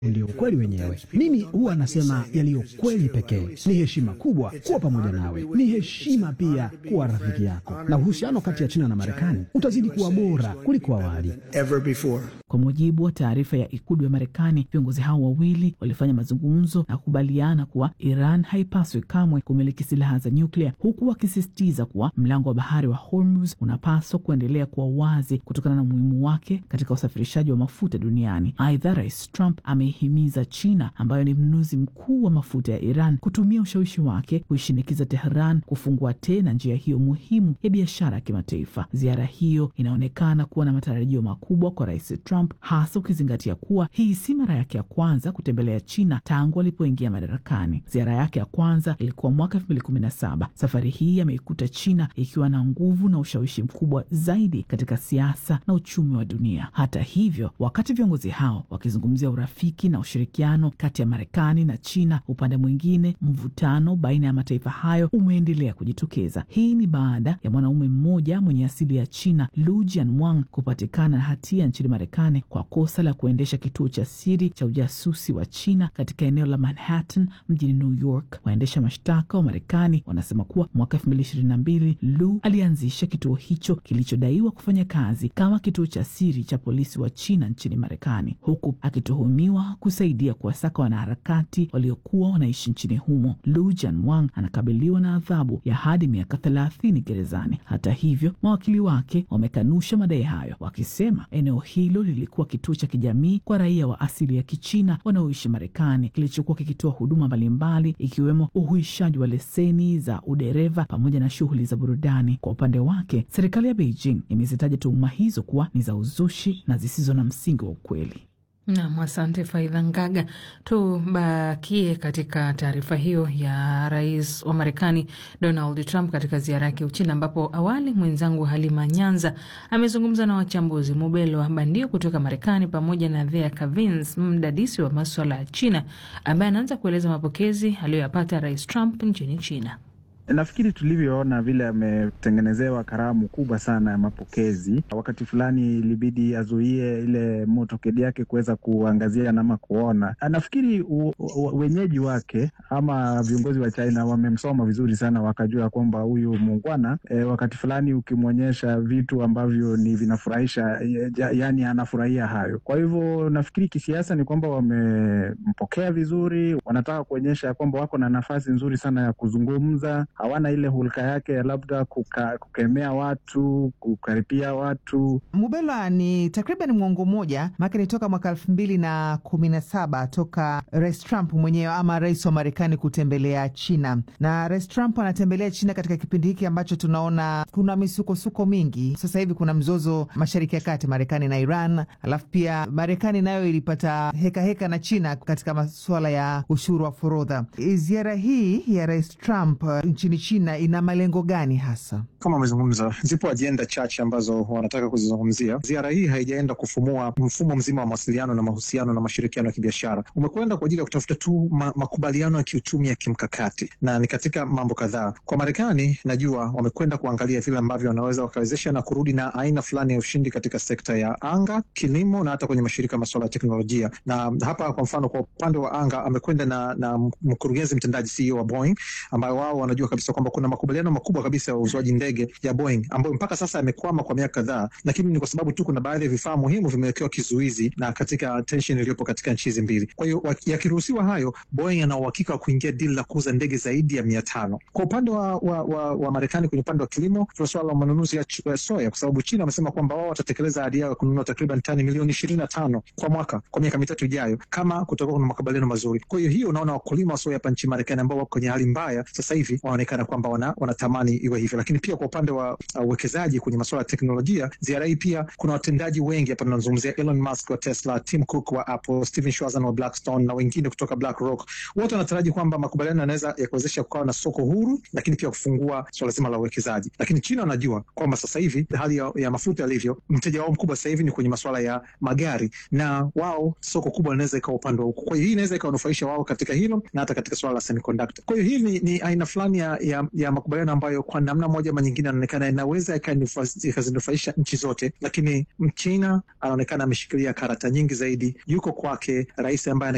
ndio ukweli wenyewe. Mimi huwa nasema yaliyo kweli pekee. Ni heshima kubwa kuwa pamoja nawe, ni heshima pia kuwa rafiki yako, na uhusiano kati ya China na Marekani utazidi kuwa bora kuliko awali. Kwa mujibu wa taarifa ya ikulu ya Marekani, viongozi hao wawili walifanya mazungumzo na kukubaliana kuwa Iran haipaswi kamwe kumiliki silaha za nyuklia, huku wakisisitiza kuwa mlango wa bahari wa Hormuz unapaswa kuendelea kuwa wazi kutokana na umuhimu wake katika usafirishaji wa mafuta duniani. Aidha, Rais Trump ameihimiza China ambayo ni mnunuzi mkuu wa mafuta ya Iran kutumia ushawishi wake kuishinikiza Tehran kufungua tena njia hiyo muhimu ya biashara ya kimataifa. Ziara hiyo inaonekana kuwa na matarajio makubwa kwa Rais Trump, hasa ukizingatia kuwa hii si mara yake ya kwanza kutembelea China tangu alipoingia madarakani. Ziara yake ya kwanza ilikuwa mwaka elfu mbili kumi na saba. Safari hii ameikuta China ikiwa na nguvu na ushawishi mkubwa zaidi katika siasa na uchumi wa dunia. Hata hivyo, wakati viongozi hao wakizungumzia urafiki na ushirikiano kati ya Marekani na China, upande mwingine mvutano baina ya mataifa hayo umeendelea kujitokeza. Hii ni baada ya mwanaume mmoja mwenye asili ya China, Lu Jianwang, kupatikana na hatia nchini Marekani kwa kosa la kuendesha kituo cha siri cha ujasusi wa China katika eneo la Manhattan mjini New York. Waendesha mashtaka wa Marekani wanasema kuwa mwaka elfu mbili ishirini na mbili Lu alianzisha kituo hicho kilichodaiwa kufanya kazi kama kituo cha siri cha polisi wa China nchini Marekani, huku akituhumiwa kusaidia kuwasaka wanaharakati waliokuwa wanaishi nchini humo. Lu Jianwang anakabiliwa na adhabu ya hadi miaka thelathini gerezani. Hata hivyo, mawakili wake wamekanusha madai hayo, wakisema eneo hilo lilikuwa kituo cha kijamii kwa raia wa asili ya Kichina wanaoishi Marekani, kilichokuwa kikitoa huduma mbalimbali ikiwemo uhuishaji wa leseni za udereva pamoja na shughuli za burudani. Kwa upande wake, serikali ya Beijing imezitaja tuhuma hizo kuwa ni za uzushi na zisizo na msingi wa ukweli. Nam, asante Faidha Ngaga. Tubakie katika taarifa hiyo ya rais wa Marekani Donald Trump katika ziara yake Uchina, ambapo awali mwenzangu Halima Nyanza amezungumza na wachambuzi Mubelo wa Bandio kutoka Marekani pamoja na Thea Kavins, mdadisi wa maswala ya China, ambaye anaanza kueleza mapokezi aliyoyapata rais Trump nchini China. Nafikiri tulivyoona vile ametengenezewa karamu kubwa sana ya mapokezi. Wakati fulani ilibidi azuie ile motokedi yake kuweza kuangazia ama kuona. Nafikiri wenyeji wake ama viongozi wa China wamemsoma vizuri sana, wakajua kwamba huyu muungwana e, wakati fulani ukimwonyesha vitu ambavyo ni vinafurahisha, yaani anafurahia hayo. Kwa hivyo nafikiri kisiasa ni kwamba wamempokea vizuri, wanataka kuonyesha kwamba wako na nafasi nzuri sana ya kuzungumza hawana ile hulka yake ya labda kuka, kukemea watu kukaripia watu. Mubelwa, ni takriban mwongo mmoja maake ni toka mwaka elfu mbili na kumi na saba toka Rais Trump mwenyewe ama rais wa Marekani kutembelea China, na Rais Trump anatembelea China katika kipindi hiki ambacho tunaona kuna misukosuko mingi. Sasa hivi kuna mzozo Mashariki ya Kati, Marekani na Iran, alafu pia Marekani nayo ilipata hekaheka heka na China katika masuala ya ushuru wa forodha. Ziara hii ya Rais Trump nchini China ina malengo gani hasa? Kama amezungumza, zipo ajenda chache ambazo wanataka kuzizungumzia. Ziara hii haijaenda kufumua mfumo mzima wa mawasiliano na mahusiano na mashirikiano ya kibiashara, umekwenda kwa ajili ya kutafuta tu ma makubaliano ya kiuchumi ya kimkakati, na ni katika mambo kadhaa. Kwa Marekani najua wamekwenda kuangalia vile ambavyo wanaweza wakawezesha na kurudi na aina fulani ya ushindi katika sekta ya anga, kilimo na hata kwenye mashirika masuala ya teknolojia. Na hapa kwa mfano, kwa upande wa anga amekwenda na, na mkurugenzi mtendaji CEO wa Boeing ambayo wao wanajua kabisa kwamba kuna makubaliano makubwa kabisa ya uuzwaji ndege ya Boeing ambayo mpaka sasa yamekwama kwa miaka kadhaa, lakini ni kwa sababu tu kuna baadhi ya vifaa muhimu vimewekewa kizuizi na katika tension iliyopo katika nchi hizi mbili. Kwa hiyo yakiruhusiwa hayo, Boeing ana uhakika wa kuingia dili la kuuza ndege zaidi ya mia tano. Kwa upande wa, wa, wa, wa Marekani kwenye upande wa kilimo, tuna suala la manunuzi ya soya, kwa sababu China wamesema kwamba wao watatekeleza ahadi yao ya kununua takriban tani milioni ishirini na tano kwa mwaka kwa miaka mitatu ijayo kama kutakuwa kuna makubaliano mazuri. Kwa hiyo hiyo, unaona wakulima wa soya hapa nchini Marekani ambao wako kwenye hali mbaya sasa hivi wanaonekana kwamba wana, wanatamani iwe hivyo, lakini pia kwa upande wa uwekezaji uh, kwenye masuala ya teknolojia, ziara hii pia kuna watendaji wengi hapa. Tunazungumzia Elon Musk wa Tesla, Tim Cook wa Apple, Steven Schwarzman wa Blackstone na wengine kutoka BlackRock. Wote wanataraji kwamba makubaliano yanaweza yakuwezesha kukawa na soko huru, lakini pia kufungua suala zima la uwekezaji. Lakini China wanajua kwamba sasa hivi hali ya, ya mafuta yalivyo, mteja wao mkubwa sasa hivi ni kwenye masuala ya magari, na wao soko kubwa linaweza ikawa upande wa huku. Kwa hiyo hii inaweza ikawanufaisha wao katika hilo na hata katika suala la semiconductor. Kwa hiyo hii ni, ni aina fulani ya, ya, ya makubaliano ambayo kwa namna moja ama nyingine anaonekana inaweza ikazinufaisha nchi zote, lakini Mchina anaonekana ameshikilia karata nyingi zaidi. Yuko kwake rais ambaye